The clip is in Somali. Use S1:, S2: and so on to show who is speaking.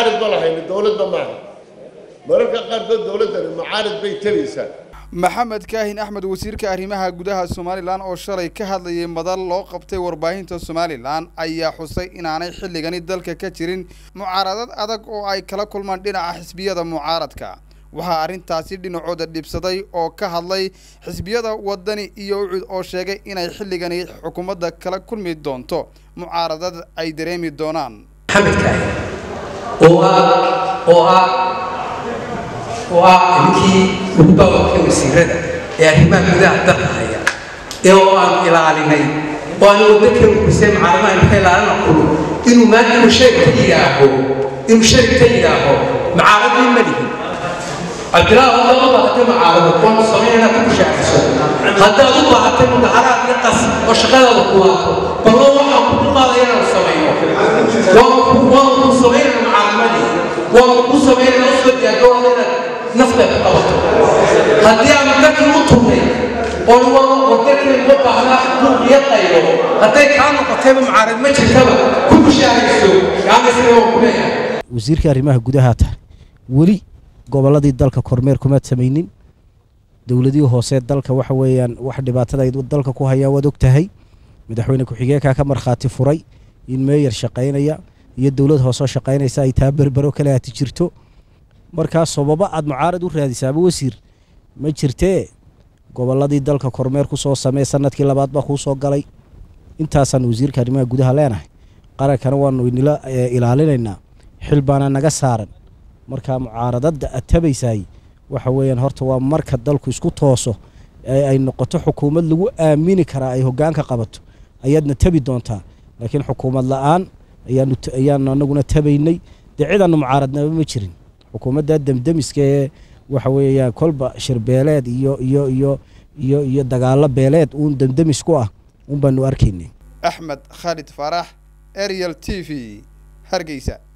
S1: mucaarid ba lahayni dowladda maaha mararka qaarkood dowladdani mucaarid bay tabaysaa
S2: maxamed kaahin axmed wasiirka arrimaha gudaha somalilan oo shalay ka hadlayay madal loo qabtay warbaahinta somalilan ayaa xusay inaanay xilligani dalka ka jirin mucaaradad adag oo ay kala kulmaan dhinaca xisbiyada mucaaradka waxaa arrintaasi dhinacooda dhibsaday oo ka hadlay xisbiyada wadani iyo ucud oo sheegay inay xilligani xukuumadda kala kulmi doonto mucaaradad ay dareemi doonaan
S3: maxamed kaahin oo ah oo ah oo ah ninkii ugu baawarkay wasiirada ee arrimaha gudaha dalka haya ee oo aan ilaalinay oo aan waddo kale kursay mucaaradaha inka ilaalina kulo inuu maanta inuu shay ka yidhaaho inuu shay ka yidhaaho mucaaradii ma lihin cabdilaahi haddaad u baahatay mucaarado waanu samaynanaa ku mushaaciso haddaad u baahatay mudaharaad iyo qas oo shaqadaada ku waato ballo waxaan ku dulqaadaya inaanu samayno waanu ku samaynana mucaaramadii waanu ku samaynana usoo diyaargarooda inaad nafta ku qabato haddii aanu dadkii u turnay oon wadadkii uga baahnaa xuquuq iyo qaybo hadday kaa noqotayba mucaarad ma jirtaba ku mushaaciso gacanasina waan ku leeyahay
S4: wasiirka arrimaha gudaha tahay weli gobolladii dalka kormeer kumaad samaynin dowladihii hoose dalka waxa weeyaan wax dhibaatada ay dalka ku hayaan waad og tahay madaxweyne ku-xigeenkaa ka markhaati furay in meeyar shaqaynaya iyo dowlad hoosoo shaqaynaysa ay taa berbero kale aati jirto markaa sababo aad mucaarad u raadisaaba wasiir ma jirtee gobolladii dalka kormeer ku soo samee sanadkii labaad baa kuu soo galay intaasaan wasiirka arrimaha gudaha leenahay qarankana waanu inila ilaalinaynaa xil baana naga saaran markaa mucaaradada aad tabaysaay waxa weeyaan horta waa marka dalku isku tooso ee ay noqoto xukuumad lagu aamini karaa ay hoggaanka qabato ayaadna tabi doontaa laakiin xukuumad la-aan ayaanu ayaanu anaguna tabaynay dee cidaanu mucaaradnaba ma jirin xukuumadda demdemiska ee waxa weeyaan kolba shirbeeleed iyo iyo iyo iyo iyo dagaalo beeleed uun demdemis ku ah uun baanu arkaynay
S2: axmed khaalid faarax ariel t v hargeysa